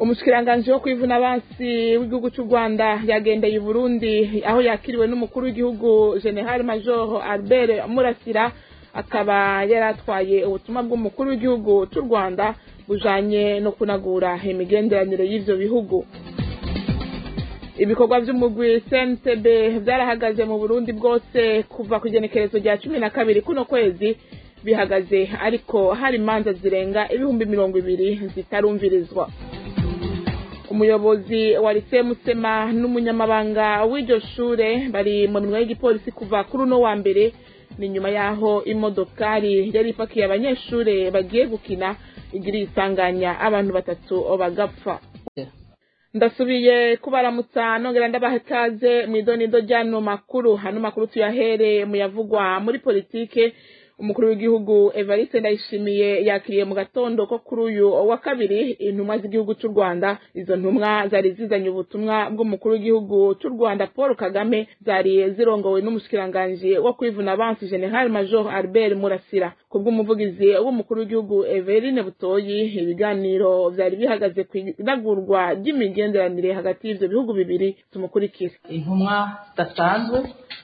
umushikiranganji wo kwivuna abansi w'igihugu cy'u rwanda yagendeye i burundi aho yakiriwe n'umukuru w'igihugu general major albert murasira akaba yari atwaye ubutumwa bw'umukuru w'igihugu cy'u rwanda bujanye no kunagura imigenderanire y'ivyo bihugu ibikorwa vy'umugwi cntb vyarahagaze mu burundi bwose kuva ku igenekerezo rya cumi na kabiri kuno kwezi bihagaze ariko hari imanza zirenga ibihumbi mirongo ibiri zitarumvirizwa umuyobozi wa lise musema n'umunyamabanga w'iryo shure bari mu minwa y'igipolisi kuva kuri uno wa mbere ni nyuma y'aho imodokari yari ipakiye abanyeshure bagiye gukina igiriye isanganya abantu batatu bagapfa ndasubiye kubaramutsa nongera ndabaha ikaze mu idonido ry'ano makuru hano makuru tuyahere mu yavugwa muri politike umukuru w'igihugu evariste ndayishimiye yakiriye mu gatondo ko kuri uyu wa kabiri intumwa z'igihugu cy'u rwanda izo ntumwa zari zizanye ubutumwa bw'umukuru w'igihugu cy'u rwanda paul kagame zari zirongowe n'umushikiranganji wo kwivuna abansi general major albert murasira ku bw'umuvugizi w'umukuru w'igihugu everine butoyi ibiganiro vyari bihagaze ku inagurwa ry'imigenderanire hagati y'ivyo bihugu bibiri tumukurikire intumwa zidasanzwe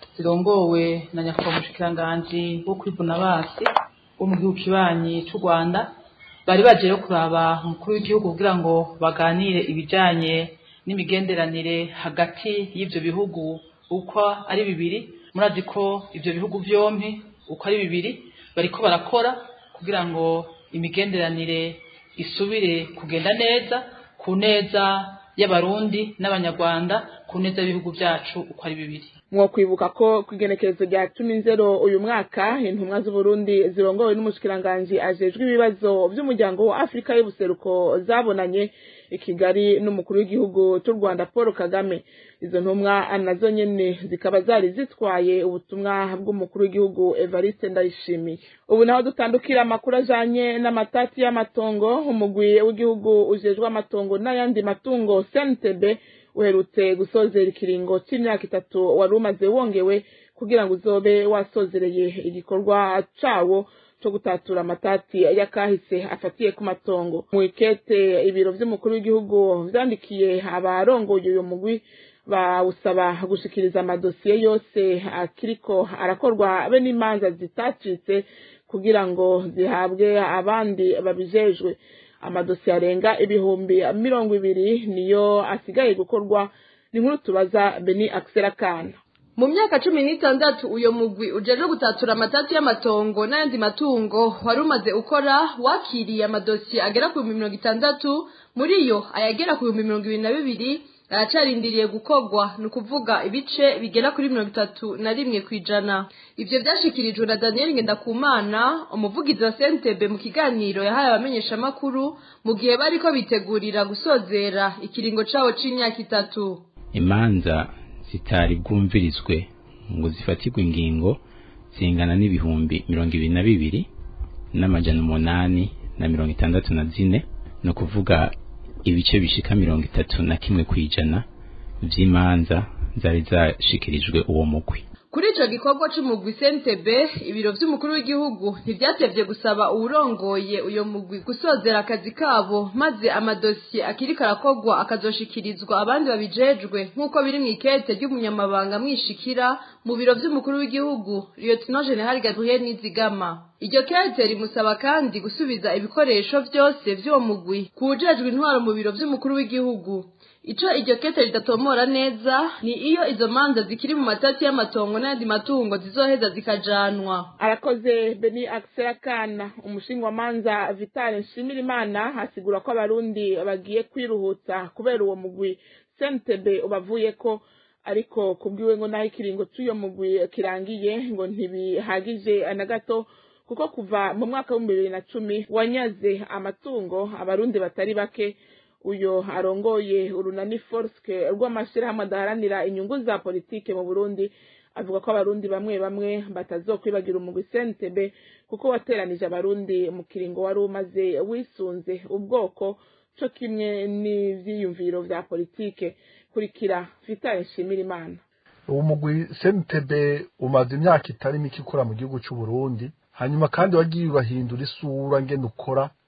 zirongowe na nyakubahwa umushikiranganji wo kwivuna basi wo mu gihugu kibanyi c'u rwanda bari baje rero kuraba umukuru w'igihugu kugira ngo baganire ibijanye n'imigenderanire hagati y'ivyo bihugu uko ari bibiri murazi ko ivyo bihugu vyompi uko ari bibiri bariko barakora kugira ngo imigenderanire isubire kugenda neza ku neza y'abarundi n'abanyarwanda ku neza y'ibihugu vyacu uko ari bibiri mwokwibuka ko ku igenekerezo rya cumi nzero uyu mwaka intumwa z'uburundi zirongowe n'umushikiranganji ajejwe ibibazo vy'umuryango wa afurika y'ubuseruko zabonanye i kigali n'umukuru w'igihugu cy'u rwanda paul kagame izo ntumwa nazo nyene zikaba zari zitwaye ubutumwa bw'umukuru w'igihugu evariste ndayishimiye ubu naho dutandukira amakuru ajanye n'amatati y'amatongo umugwi w'igihugu ujejwe amatongo n'ayandi matungo cntb uherutse gusozera ikiringo c'imyaka itatu wari umaze wongewe kugira ngo uzobe wasozereye igikorwa cawo co gutatura amatati y'akahise afatiye ku matongo mu ikete ibiro vy'umukuru w'igihugu vyandikiye abarongoye uyu mugwi bawusaba gushikiriza amadosiye yose akiriko arakorwa be n'imanza zitacitse kugira ngo zihabwe abandi babijejwe amadosiye arenga ibihumbi mirongo ibiri niyo asigaye gukorwa ni nkuru tubaza beni akisera kana mu myaka cumi n'itandatu uyo mugwi ujejwe gutatura amatatu y'amatongo n'ayandi matungo wari umaze ukora wakiriye amadosiye agera ku bihumbi mirongo itandatu muri yo ayagera ku bihumbi mirongo ibiri na bibiri aracarindiriye gukorwa ni ukuvuga ibice bigera kuri mirongo itatu na rimwe ku ijana ivyo vyashikirijwe na daniel ngendakumana umuvugizi wa sentebe mu kiganiro yahaye abamenyeshamakuru mu gihe bariko bitegurira gusozera ikiringo cawo c'imyaka itatu imanza zitari bwumvirizwe ngo zifatirwe ingingo zingana n'ibihumbi mirongo ibiri na bibiri n'amajana umunani na mirongo itandatu na zine ni ukuvuga ibice bishika mirongo itatu na kimwe kw'ijana vy'imanza zari zashikirijwe uwo mugwi kuri ico gikorwa c'umugwi sentebe ibiro vy'umukuru w'igihugu ntivyatevye gusaba uwurongoye uyo mugwi gusozera akazi kabo maze amadosiye akiriko arakorwa akazoshikirizwa abandi babijejwe nk'uko biri mw'ikete ry'umunyamabanga mwishikira mu biro vy'umukuru w'igihugu lieutenant general gabriel nizigama iryo kete rimusaba kandi gusubiza ibikoresho vyose vy'uwo mugwi kuwujejwe intwaro mu biro vy'umukuru w'igihugu ico iryo kete ridatomora neza ni iyo izo manza zikiri mu matati y'amatongo n'ayandi matungo zizoheza zikajanwa arakoze beni akisera kana umushingamanza vitale nshimirimana asigura ko abarundi bagiye kwiruhutsa kubera uwo mugwi sentebe ubavuyeko ariko kubwiwe ngo naho ikiringo c'uyo mugwi kirangiye ngo ntibihagije na gato kuko kuva mu mwaka w'ibihumbi bibiri na cumi wanyaze amatungo abarundi batari bake uyo arongoye urunani forske rw'amashirahamwe adaharanira inyungu za politike mu burundi avuga ko abarundi bamwe bamwe batazokwibagira umugwi sentebe kuko wateranije abarundi mu kiringo wari umaze wisunze ubwoko co kimwe n'ivyiyumviro vya politike kurikira vitale nshimira imana uwo mugwi sentebe umaze imyaka itari mike ukora mu gihugu c'u Burundi hanyuma kandi wagiye ubahindura isura ngene ukora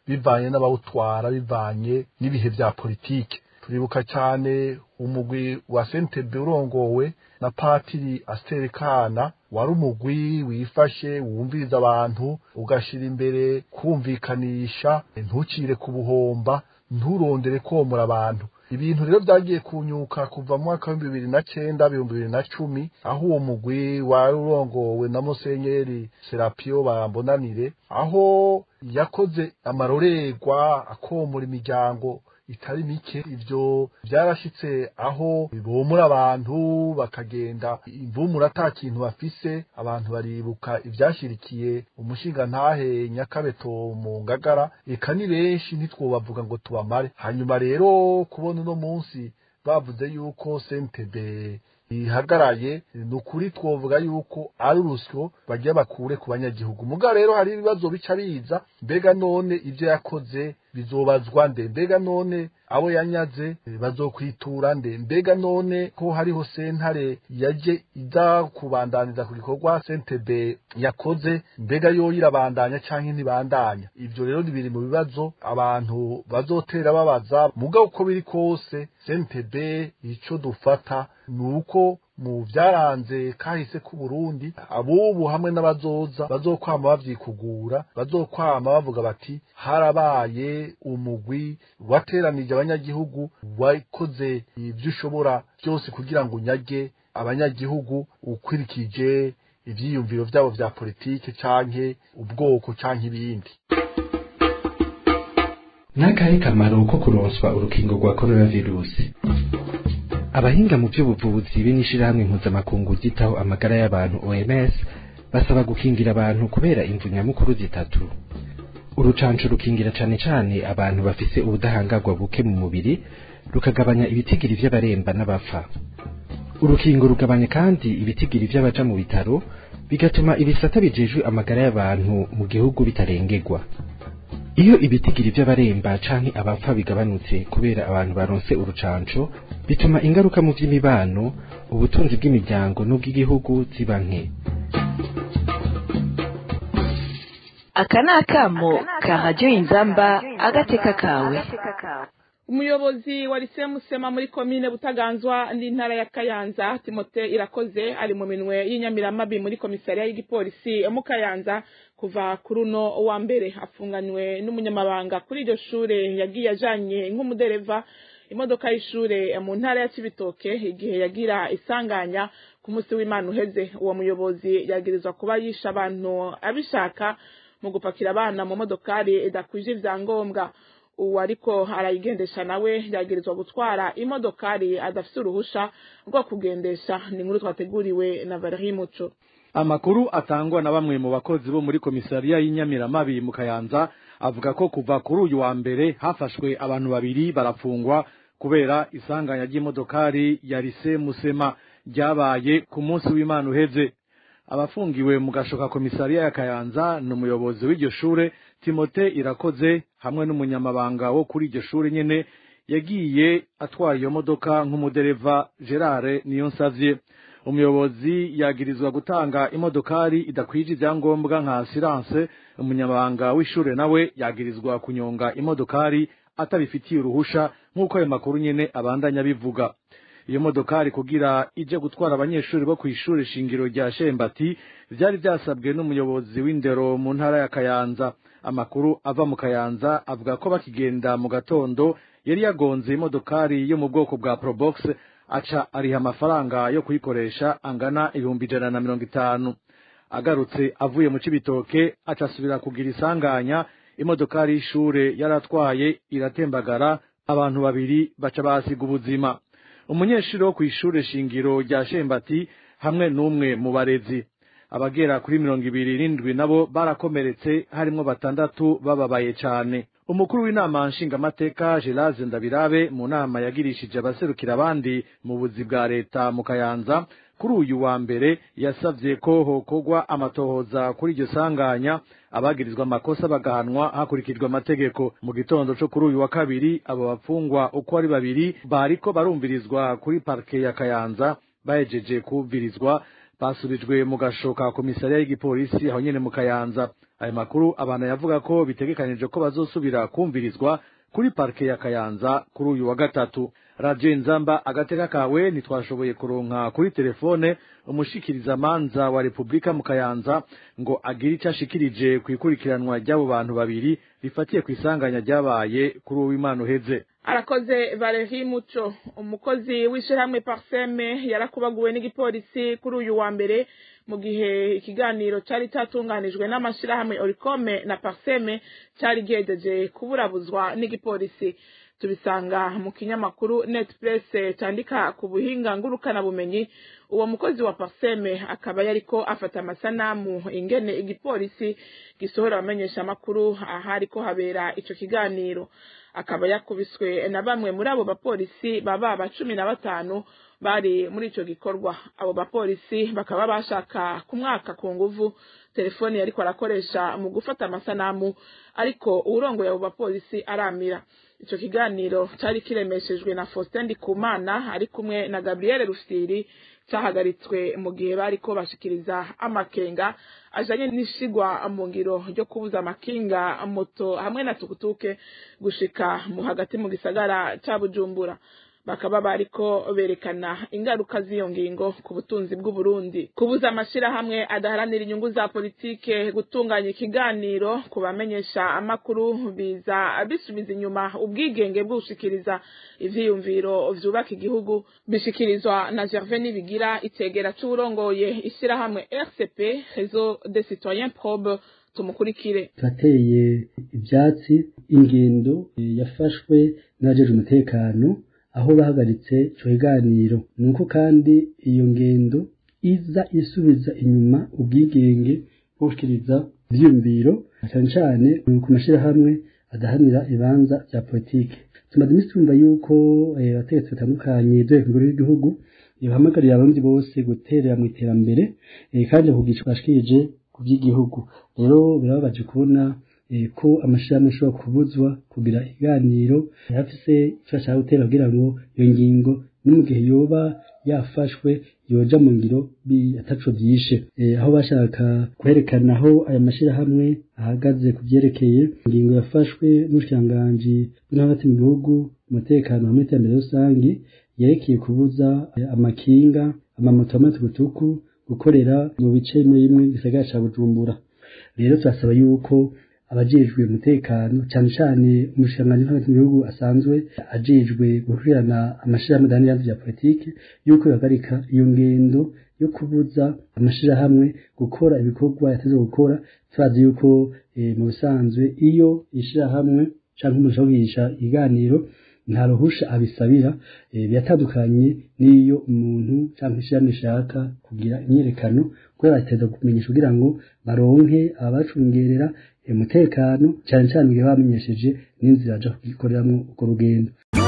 bivanye n'abawutwara bivanye n'ibihe vya politike turibuka cyane umugwi wa sentebe urongowe na patiri asterekana wari umugwi wifashe wumviriza abantu ugashira imbere kumvikanisha ntucire ku buhomba nturondere komora abantu ibintu rero byagiye kunyuka kuva mu mwaka w'ibihumbi bibiri na cenda ibihumbi bibiri na cumi aho uwo mugwi wari urongowe na musenyeri serapio bambonanire aho yakoze amarorerwa akomora imiryango itari mike ivyo byarashitse aho bibomora abantu bakagenda imvumura ata kintu bafise abantu baribuka ivyashirikiye umushinga ntahe nyakabeto mu ngagara eka ni benshi ntitwobavuga ngo tubamare hanyuma rero kubona uno munsi bavuze yuko sentebe ihagaraye ni ukuri twovuga yuko ari urusyo bagiye bakure ku banyagihugu muga rero hari ibibazo bica biza mbega none ibyo yakoze bizobazwa nde mbega none abo yanyaze bazokwitura nde mbega none ko hariho sentare yaje iza kubandaniza ku gikorwa sentebe yakoze mbega yo irabandanya canke ntibandanya ivyo rero ni biri mu bibazo abantu bazotera babaza muga uko biri kose sentebe ico dufata ni uko mu byaranze kahise ku Burundi abubu hamwe n'abazoza bazokwama bavyikugura bazokwama bavuga bati harabaye umugwi wateranije abanyagihugu wakoze ibyo ushobora byose kugira ngo unyage abanyagihugu ukurikije ivyiyumviro vyabo vya politike canke ubwoko canke ibindi n'akahe kamaro ko kuronswa urukingo rwa coronavirusi abahinga mu by'ubuvuzi b'inishirahamwe mpuzamakungu ryitaho amagara y'abantu OMS basaba gukingira abantu kubera imvu nyamukuru zitatu urucanco rukingira cane cane abantu bafise ubudahangarwa buke mu mubiri rukagabanya ibitigiri vy'abaremba n'abapfa urukingo rugabanya kandi ibitigiri vy'abaja mu bitaro bigatuma ibisata bijejwe amagara y'abantu mu gihugu bitarengerwa iyo ibitigiri vy'abaremba canke abapfa bigabanutse kubera abantu baronse urucanco bituma ingaruka mu vy'imibano ubutunzi bw'imiryango n'ubw'igihugu ziba nke aka ni akamo ka radiyo inzamba agateka kawe umuyobozi wa lise musema muri komine butaganzwa n'intara ya kayanza timote irakoze ari mu minwe y'inyamiramabi muri komisariya y'igipolisi mu kayanza kuva kuri uno wa mbere afunganywe n'umunyamabanga kuri iryo shure yagiye ajanye nk'umudereva imodoka y'ishure mu ntara ya cibitoke igihe yagira isanganya ku munsi w'imana uheze uwo muyobozi yagirizwa kuba yishe abantu abishaka mu gupakira abana mu modokari idakwije ivyangombwa uwo ariko arayigendesha nawe yagirizwa gutwara imodokari adafise uruhusha rwo kugendesha ni inkuru twateguriwe na Valerie Muco amakuru atangwa na bamwe mu bakozi bo muri komisariya y'inyamiramabi mu kayanza avuga ko kuva kuri uyu wa mbere hafashwe abantu babiri barafungwa kubera isanganya ry'imodokari ya rise musema ryabaye ku munsi w'imana uheze abafungiwe mu gashoka komisariya ya kayanza ni umuyobozi w'iryo shure timote irakoze hamwe n'umunyamabanga wo kuri iryo shure nyene yagiye atwaye iyo modoka nk'umudereva gerard niyonsavye umuyobozi yagirizwa gutanga imodokari idakwije ivyangombwa nka asiranse umunyamabanga w'ishure nawe yagirizwa kunyonga imodokari atabifitiye uruhusha nk'uko ayo makuru nyene abandanya bivuga iyo modokari kugira ije gutwara abanyeshuri bo kw'ishure shingiro rya Shembati vyari vyasabwe n'umuyobozi w'indero mu ntara ya Kayanza amakuru ava mu Kayanza avuga ko bakigenda mu gatondo yari yagonze imodokari yo mu bwoko bwa Probox aca ariha amafaranga yo kuyikoresha angana ibihumbi ijana na mirongo itanu agarutse avuye mu Cibitoke aca asubira kugira isanganya imodokari y'ishure yaratwaye iratembagara abantu babiri baca basiga ubuzima umunyeshuri wo kw'ishure shingiro rya Shembati hamwe n'umwe mu barezi abagera kuri mirongo ibiri n'indwi nabo barakomeretse harimwo batandatu bababaye cane umukuru w'inama nshingamateka Geraze Ndabirabe mu nama yagirishije abaserukira abandi mu buzi bwa leta mu Kayanza kuri uyu wa mbere yasavye ko hokorwa amatohoza kuri iryo sanganya abagirizwa amakosa bagahanwa hakurikijwe amategeko mu gitondo co kuri uyu wa kabiri abo bapfungwa uko ari babiri bariko barumvirizwa kuri parke ya Kayanza bahejeje kumvirizwa basubijwe mu gashoka komisariya y'igipolisi aho nyene mu Kayanza aya makuru abantu yavuga ko bitegekanije ko bazosubira kumvirizwa kuri parike ya kayanza kuri uyu wa gatatu radiyo nzamba agateka kawe ntitwashoboye kuronka kuri telefone umushikirizamanza wa repubulika mu kayanza ngo agire icyo ashikirije ku ikurikiranwa ry'abo bantu babiri rifatiye ku isanganya ryabaye kuri uwo w'imana uheze arakoze Valerie Muco umukozi w'ishyirahamwe Parseme yarakubaguwe n'igipolisi kuri uyu wa mbere mu gihe ikiganiro cyari cyatunganijwe n'amashyirahamwe Oricome na Parseme cyari gihejeje kuburabuzwa n'igipolisi tubisanga mu kinyamakuru net press cyandika ku buhinga ngurukana bumenyi uwo mukozi wa Parseme akaba yariko afata amasanamu ingene igipolisi gisohora abamenyesha amakuru ahari ko habera ico kiganiro akaba yakubiswe na bamwe muri abo bapolisi baba ba cumi na batanu bari muri ico gikorwa abo bapolisi bakaba bashaka ku mwaka ku nguvu telefoni yariko arakoresha mu gufata amasanamu ariko uwurongoye abo bapolisi aramira ico kiganiro cari kiremeshejwe na Faustin Ndikumana ari kumwe na Gabriel Rufyiri cahagaritswe mu gihe bariko bashikiriza amakenga ajanye n'ishigwa mu ngiro ryo kubuza amakinga moto hamwe na tukutuke gushika mu hagati mu gisagara ca Bujumbura bakaba bariko berekana ingaruka z'iyo ngingo ku butunzi bw'uburundi kubuza amashirahamwe adaharanira inyungu za politike gutunganya ikiganiro ku bamenyesha amakuru biza bisubiza inyuma ubwigenge bw'ushikiriza ivyiyumviro vyubaka igihugu bishikirizwa na gervais nibigira itegera c'uwurongoye ishirahamwe rcp réseau des citoyens probe tumukurikire turateye ivyatsi ingendo yafashwe n'abajeje umutekano aho bahagaritse ico kiganiro nuko kandi iyo ngendo iza isubiza inyuma ubwigenge bwo gushikiriza ivyiyumviro cyane cyane ku mashirahamwe adahanira ibanza vya politike tumaze imisi tumva yuko abategetsi batandukanye dore ku ngoro y'igihugu bahamagarira abarundi bose guterera mu iterambere kandi kugisha bashikirije ku by'igihugu rero birababaje kubona ko amashirahamwe ashobora kubuzwa kugira ikiganiro yafise icyo ashaka gutera kugira ngo iyo ngingo ni mu gihe yoba yafashwe yoja mu ngiro ataco vyishe aho bashaka kwerekana aho aya mashirahamwe ahagaze ku vyerekeye ingingo yafashwe n'ubushikiranganji bwo hagati mu gihugu umutekano hamwe n'iterambere rusangi yerekeye kubuza amakinga amamoto y'amatukutuku gukorera mu bice bimwe bimwe gisagara ca bujumbura rero turasaba yuko abajejwe umutekano cyane cyane umushikiranganji hagati mu gihugu asanzwe ajejwe gukurikirana amashirahamwe adahanira vya politike yuko bihagarika iyo ngendo yo kubuza amashirahamwe gukora ibikorwa yateze gukora turazi yuko mu bisanzwe iyo ishirahamwe canke umuntu ashobora kugirisha ikiganiro nta ruhusha abisabira biratandukanye n'iyo umuntu cyangwa ishirahamwe ishaka kugira imyiyerekano kubera bateza kumenyesha kugira ngo baronke ababacungerera umutekano cyane cyane igihe bamenyesheje n'inzira baja kugikoreramo urwo rugendo